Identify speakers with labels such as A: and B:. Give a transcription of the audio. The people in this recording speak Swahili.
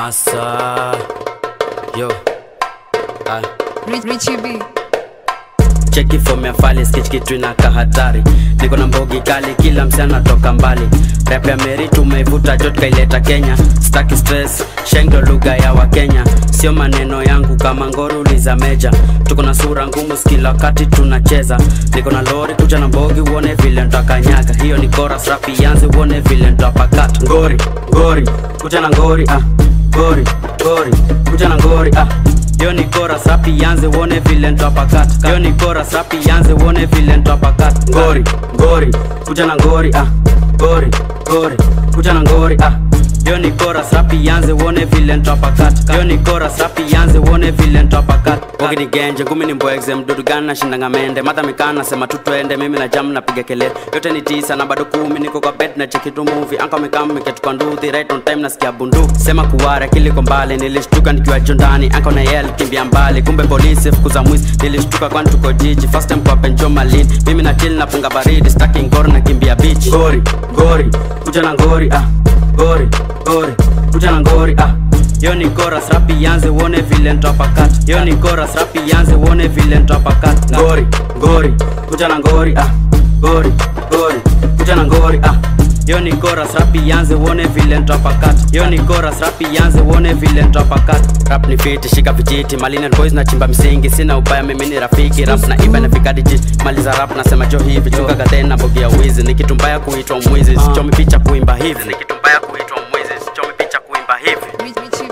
A: Massa Yo ah.
B: Rich, Richie B.
A: cheki fomu ya fali sketch kitu inaka hatari niko na mbogi kali kila msichana toka mbali rap ya meri tumeivuta jot kaileta kenya staki stress shengdo lugha ya wakenya sio maneno yangu kama ngoruli za meja tuko na sura ngumu skila wakati tunacheza niko na lori kuja na mbogi uone vile ntakanyaga hiyo ni chorus rap ianze uone vile ntapakata ngori ngori kuja na ngori ah ngori ngori kuja na ngori ah Yo ni kora sapi yanze uone vile ntapakata Yo ni kora sapi yanze uone vile ntapakata Ngori, ngori, kuja na ngori ah Ngori, ngori, kuja na ngori ah Yo ni kora sapi yanze uone vile ntapakata Yo ni kora sapi yanze uone vile ntapakata Bogi ni genje, ngumi ni mbwegze, mdudu gani na shindanga mende Madha mikana sema tu twende, mimi na jam napiga kelele Yote ni tisa na bado kumi, niko kwa bed na cheki tu movie Anka mekama miketu kwa nduthi, right on time nasikia bunduki Sema kuwara kiliko mbali, nilishtuka nikiwa jondani Anka na yell kimbia mbali, kumbe polisi fukuza mwizi Nilishtuka kwani tuko jiji, first time kwa penjo malin Mimi na chill napunga baridi, staki ngori na kimbia beach Ngori, ngori, kuja na ngori ah Ngori, ngori, kuja na ngori ah Yo ni chorus rapi yanze uone vile ntapakata Yo ni chorus rapi yanze uone vile ntapakata Ngori, ngori, kuja na ngori ah Ngori, ngori, kuja na ngori ah Yo ni chorus rapi yanze uone vile ntapakata Yo ni chorus rapi yanze uone vile ntapakata Rap ni fiti shika vijiti Malina boys na chimba msingi Sina ubaya mimi ni rafiki Rap na iba na fikadi jiti Maliza rap nasema jo hivi Chunga gatena na bogia wizi Ni kitu mbaya kuitwa mwizi Sichomi picha kuimba hivi Ni kitu mbaya kuitwa mwizi Sichomi picha kuimba hivi
B: Rich, Richie